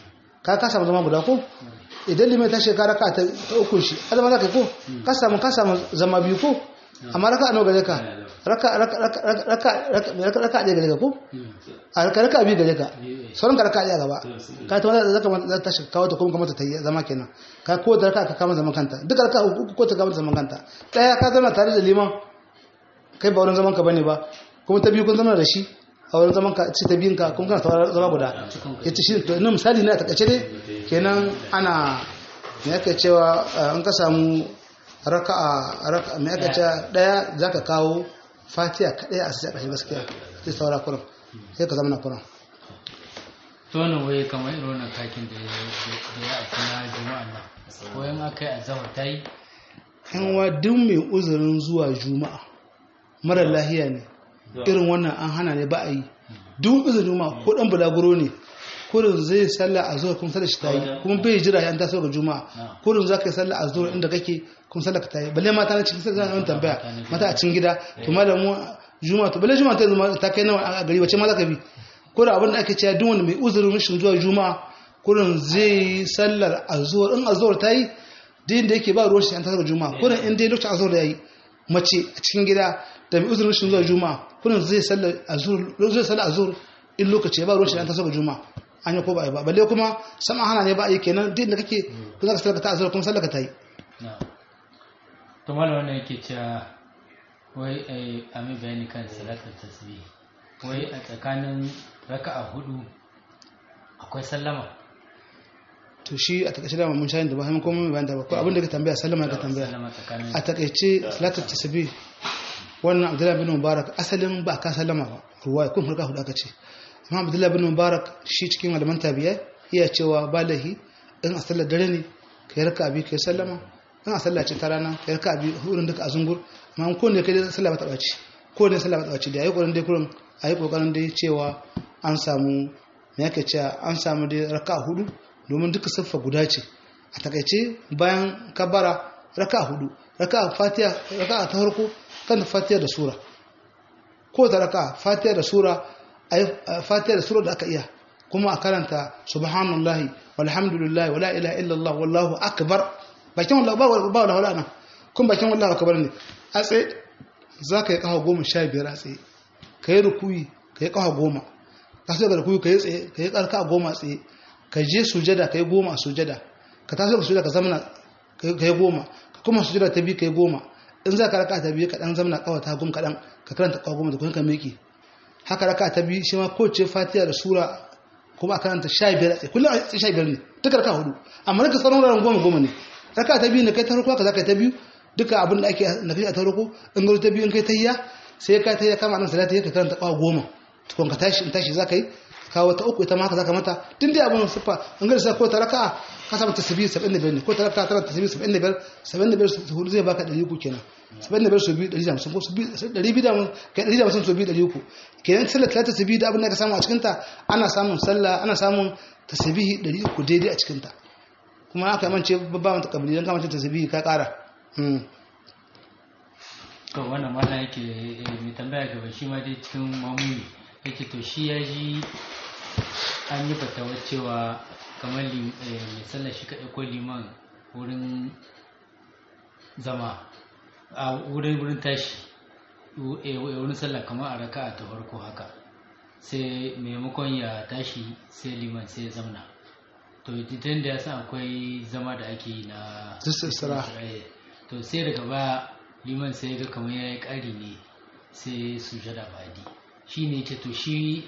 ka ka samu zama guda ko idan liman ta shekara raka ta uku shi azama za ka ko ka samu ka samu zama biyu ko amma raka nawa gare ka raka raka raka raka raka ɗaya gare ka ko a raka raka biyu gare ka sauran ka raka ɗaya gaba ka ta wanda zaka za ta shi kawo ta kuma kamata ta yi zama kenan ka ko da raka ka kama zaman kanta duka raka uku ko ta kama zaman kanta ɗaya ka zama tare da liman kai ba wurin zaman ka bane ba kuma ta biyu kun zama da shi a wurin zaman ka ci ta biyun ka kun kana zama guda ya ci shi to ina misali ne a takaice dai kenan ana me yake cewa an ka samu raka'a raka'a me yake cewa daya zaka kawo fatiha kadai a sai kashe gaskiya sai saura kuran sai ka zama na kuran to wannan waye kamar irin wannan kakin da ya da ya aiki na juma'a nan ko in aka yi azhar ta yi yan wa duk mai uzurin zuwa juma'a mara lahiya ne irin wannan an hana ne ba a yi duk uzurin juma'a ko dan bulaguro ne kurin zai sallah a zuwa kuma sallar shi ta yi kuma bai jira ya taso ga juma'a kurin za ka yi sallah a zuwa inda kake kuma sallar ka ta yi balle mata na cikin sallar zan tambaya mata a cikin gida to malamu juma'a to balle juma'a ta zama ta kai nawa a gari wace ma za ka bi ko da abin da ake cewa duk wanda mai uzurin rashin zuwa juma'a kurin zai yi sallar a zuwa in a zuwa ta yi din da yake ba ruwan shi an taso ga juma'a kurin in dai lokacin a zuwa ya yi mace a cikin gida da mai uzurin rashin zuwa juma'a kurin zai sallar a zuwa zai sallar a zuwa in lokaci ya ba ruwan shi an taso ga juma'a an yi ko ba a yi ba balle kuma sama hana ne ba a yi kenan duk da kake ku za ka sallaka ta azura kuma sallaka ta yi to malam wannan yake cewa wai ai amin bayani kan salatar tasbih wai a tsakanin raka'a hudu akwai sallama to shi a takaice da mun shayin da ba sai kuma mai bayan da ba ko abin da ka tambaya sallama ka tambaya sallama tsakanin a takaice salatar tasbih wannan abdullahi bin mubarak asalin ba ka sallama ba ruwa kun farka hudu aka ce amma abdullahi bin mubarak shi cikin malaman tabiya iya cewa balahi in a sallar dare ne ka yi raka biyu ka yi sallama in a sallar ce ta rana ka yi raka biyu hudun duka a zungur amma ko ne kai dai sallah ba ta ɓaci ko ne sallah ba ta ɓaci da ayi ƙoƙarin dai kurin ayi ƙoƙarin dai cewa an samu me yake cewa an samu dai raka hudu domin duka siffa guda ce a takaice bayan kabara raka hudu raka fatiha raka ta farko kan fatiha da sura ko ta raka fatiha da sura ayi fatiha da sura da aka iya kuma a karanta subhanallahi walhamdulillahi wala ilaha illallah wallahu akbar bakin wallahi ba ba wala wala nan kun bakin wallahi akbar ne a tsaye zaka yi kafa goma sha biyar a tsaye ka yi rukuyi ka yi kafa goma ka sai ga rukuyi ka yi tsaye ka yi karka goma tsaye ka je sujada ka yi goma a sujada ka taso ka sujada ka zamana ka yi goma ka kuma sujada ta biyu ka yi goma in za ka raka ta biyu ka dan zamana kawa ta goma kaɗan ka karanta kawa goma da kuma ka miƙe haka raka ta biyu shi ma kowace fatiha da sura kuma a karanta sha biyar a tsaye kullum a sha biyar ne duka raka hudu amma raka tsaron wuraren goma goma ne raka ta biyu na kai ta farko haka za ka yi ta biyu duka abin da ake na kai a ta farko in garo ta biyu in kai ta hiya sai ka ta hiya kama nan salata ka karanta kawa goma tukun ka tashi in tashi za ka yi kawo ta uku ita ma haka za ka mata tun dai abin siffa in gari sa ko ta raka ka samu tasbihi 75 ne ko ta raka tana tasbihi 75 75 su hudu zai baka 300 kenan 75 su biyu 150 ko su biyu 200 kai 150 su biyu 300 kenan sallar talata tasbihi da abin da ka samu a cikin ta ana samun sallah ana samun tasbihi 300 daidai a cikin ta kuma aka mance babba mata kabili dan kamar tasbihi ka kara to wannan mana yake mai tambaya gaba shi ma dai cikin mamuni yake to shi ya ji an yi fatawar cewa kamar mai sallar shi kaɗai ko liman wurin zama a wurin wurin tashi wurin sallah kamar a raka ta farko haka sai maimakon ya tashi sai liman sai ya zamna to idan da ya san akwai zama da ake yi na to sai daga baya liman sai ga kamar ya yi ƙari ne sai su jada badi shi ne ce to shi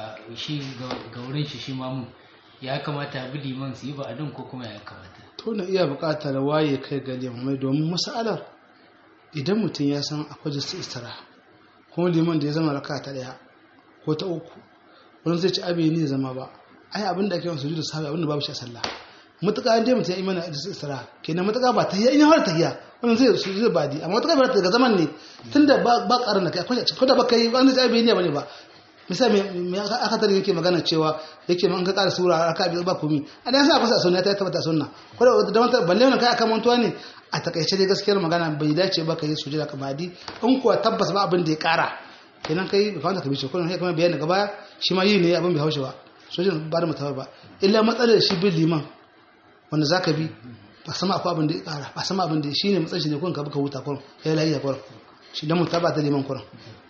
ga wurin shi shi mamun ya kamata bi liman su yi ba adin ko kuma ya kamata to na iya buƙatar waye kai ga limamai domin masalar idan mutum ya san akwai jinsu istara kuma liman da ya zama raka ta ɗaya ko ta uku wani zai ci abin ne zama ba ai abin da ake yawan sujudu sahabi abin da babu shi a sallah mutuka an dai mutum ya imana da istira kenan mutuka ba tahiyya in ya fara tahiyya wannan zai su zai badi amma mutuka ba daga zaman ne tunda ba ba karin da kai akwai ko da baka yi wani zai bai ne bane ba misali me aka tare yake magana cewa yake man ka ƙara sura aka bi ba komi a dan sa kusa sunna ta tabbata sunna ko da da wata balle wannan kai aka mantuwa ne a takaice dai gaskiyar magana bai dace ba ka yi sujada ka badi in kuwa tabbas ba abin da ya ƙara kenan kai bai kamata ka bi shi kullum sai kuma bayani gaba baya shi ma yi ne abin bai haushe ba sojin ba da mutawar ba illa matsalar shi bin liman wanda za ka bi ba sama akwai abin da ya kara ba sama abin da shi ne matsayin shi ne kun ka buka huta kurin ya yi lahiya kurin shi don mutu ba ta liman kurin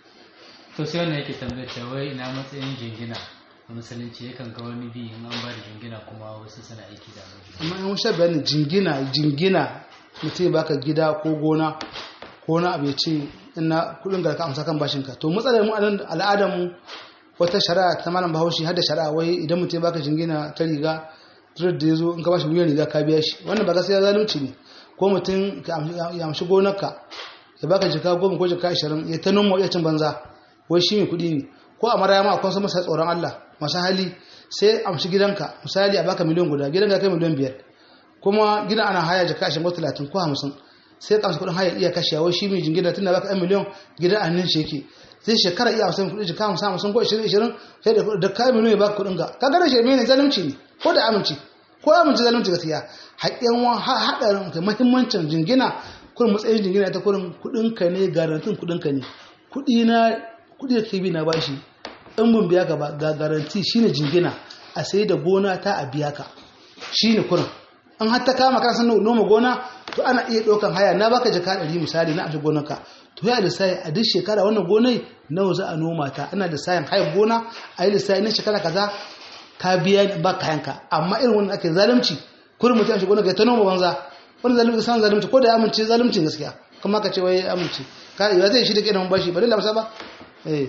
to sai wannan yake tambayar ta wai ina matsayin jingina a musulunci yakan ga wani bi in an ba da jingina kuma wasu suna aiki da amma in sha bayani jingina jingina mutum ba ka gida ko gona ko na abu ya ce ina kudin ga ka amsa kan bashinka to matsalar mu al'adar mu wata shari'a ta malam bahaushe har da shari'a wai idan mutum baka jingina ta riga zuwa da ya zo in ka bashi miliyan riga ka biya shi wannan ba gaskiya zalunci ne ko mutum ya amshi gonarka ya baka jika goma ko jika ashirin ya ta noma ya cin banza wai shi mai kuɗi ne ko a mara ma akwai masa tsoron Allah masu hali sai amshi gidanka misali a baka miliyan guda gidanka kai miliyan biyar kuma gidan ana haya jika ashirin ko talatin ko hamsin sai ka amshi kuɗin haya iya kashewa wai shi mai jingina tun da baka ɗan miliyan gidan a nan shi yake zai shekara iya hamsin kuɗi jika hamsin hamsin ko ishirin ishirin sai da kayan miliyan ya baka kuɗin ka ka gane shi mai zalunci ne ko da aminci ko aminci zalunci gaskiya haƙƙin wa haɗarin ka muhimmancin jingina kurin matsayin jingina ta kurin kuɗin ka ne garantin kuɗin ka ne kuɗi na kuɗi da ke bi na bashi in mun biya ka ba ga garanti shine jingina a sai da gona ta a biya ka shine kurin an har ta kama kan san noma gona to ana iya ɗaukan haya na baka jaka ɗari misali na amshi gonarka to ya lissafi a duk shekara wannan gonai nawa za a noma ta ana lissafin hayar gona a yi lissafi na shekara kaza ka biya ba kayanka amma irin wannan ake zalunci kurin mutum shi gona ga ta noma banza wani zalunci san zalunci ko da ya amince zalunci gaskiya kuma ka ce wai ya amince ka ya zai shi da kiran bashi ba dai lamsa ba eh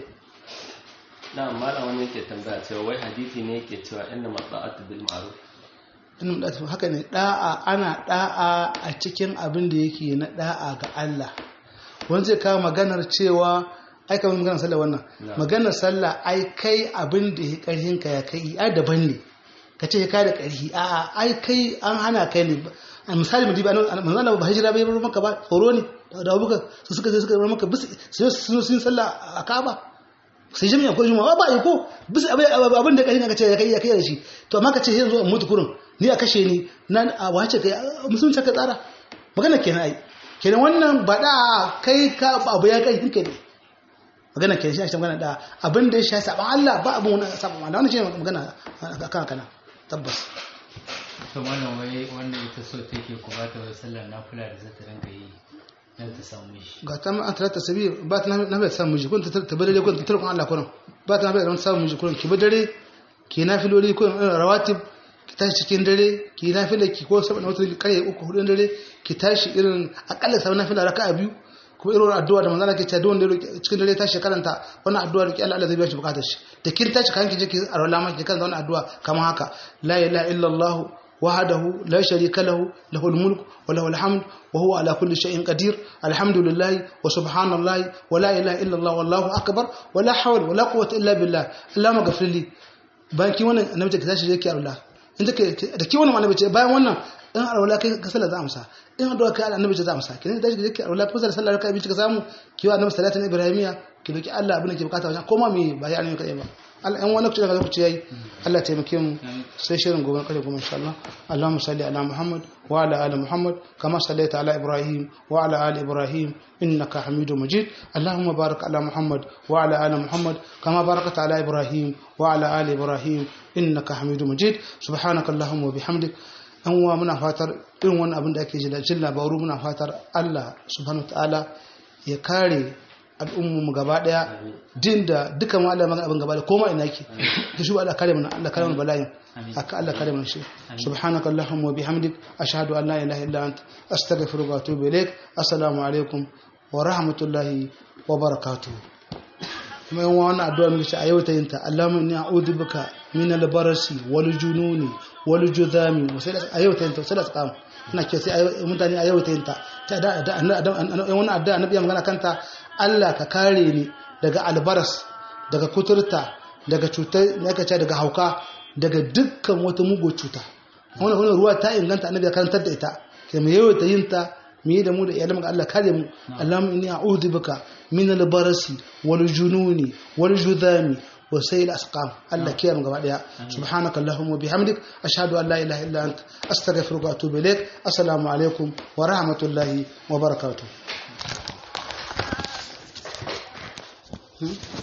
na malam wani yake tambaya cewa wai hadisi ne yake cewa inna mata'atu bil ma'ruf inna mata'atu haka ne da'a ana da'a a cikin abin da yake na da'a ga Allah wani zai kawo maganar cewa ai kamar maganar sallah wannan maganar sallah ai kai abin da ya karhin ka ya kai ai daban ne ka ce kai da ƙarfi a ai kai an hana kai ne a misali mu diba manzo Allah ba hijira bai bar maka ba tsoro ne da abuka su suka je suka bar maka bis sai sun sun sallah a Kaaba sai jami'a ko juma'a ba ko bis abin da ƙarfi ka ce kai ya kai da shi to amma ka ce yanzu in mutu kurun ni a kashe ni nan a wace kai musulunci ka tsara magana kenan ai kenan wannan ba da kai ka abu ya kai hinka ne magana kenan shi magana da abin da ya sha saban Allah ba abin wani saban Allah wannan shi magana akan kana tabbas to wannan wai wannan ita so take ku ba ta wai sallar nafila da zata ranka yi dan ta samu shi ga ta ma an talata sabi ba ta na bai samu miji kun ta tabbare kun ta tarkon Allah kun ba ta na bai samu miji kun ki dare ki nafiloli kun rawatib ki tashi cikin dare ki nafila ki ko saboda wata kare uku hudu dare ki tashi irin akalla sabon nafila raka'a biyu kuma irin addu'a da manzala ke cewa duk wanda cikin dare tashi karanta wannan addu'a da Allah Allah zai biya shi bukatar shi da kin tashi kan ki je ki arwala ma ki kan wannan addu'a kamar haka la ilaha illallah wahdahu la sharika lahu lahul mulk wa lahul hamd wa huwa ala kulli shay'in qadir alhamdulillah wa subhanallahi wa la ilaha illallah wallahu akbar wa la hawla wa la quwwata illa billah allahumma ghafir li bayan ki wannan annabi ki tashi je ki arwala in take da ki wannan annabi ce bayan wannan in arwala kai ka sallar za amsa in addu'a kai annabi ce za amsa kin da ki arwala ko sallar kai bi ka samu ki wa annabi sallallahu alaihi ibrahimiya ki doki Allah abin da ke bukata wajen koma me ba ya annabi kai ba Allah in wani kuce da kuce yayi Allah ya taimake mu sai shirin gobe kare kuma insha Allah Allahumma salli ala Muhammad wa ala ali Muhammad kama sallaita ala Ibrahim wa ala ali Ibrahim innaka Hamidum Majid Allahumma barik ala Muhammad wa ala ali Muhammad kama barakta ala Ibrahim wa ala ali Ibrahim innaka Hamidum Majid subhanaka Allahumma wa bihamdik an wa muna fatar irin wannan abin da ake jin labaru muna fatar Allah subhanahu ta'ala ya kare al'ummu gaba daya din da duka mu Allah magana abin gaba da koma ina yake da shi Allah kare mana Allah kare mana bala'in haka Allah kare mana shi subhanaka allahumma wa bihamdik ashhadu an la ilaha illa anta astaghfiruka wa atubu ilaik assalamu alaikum wa rahmatullahi wa barakatuh kuma yin wannan addu'a muke ce a yau ta yinta Allahumma inni a'udhu bika min al-barasi wal jununi wal judami sai a yau ta yinta sai da tsam ina ke sai mutane a yau ta yinta ta da da wannan addu'a annabi magana kanta Allah ka kare ni daga albaras daga kuturta daga cutar ne ka ce daga hauka daga dukkan wata mugo cuta wannan wannan ruwa ta inganta annabi ya karantar da ita kai mu yau ta yinta mu yi da mu da iyalan Allah kare mu Allahumma inni a'udhu bika min al-barasi wal jununi wal judami wa sayil asqam Allah kiyam gaba daya subhanaka allahumma bihamdik ashhadu an la ilaha illa ant astaghfiruka wa atubu ilaik assalamu alaikum wa rahmatullahi wa barakatuh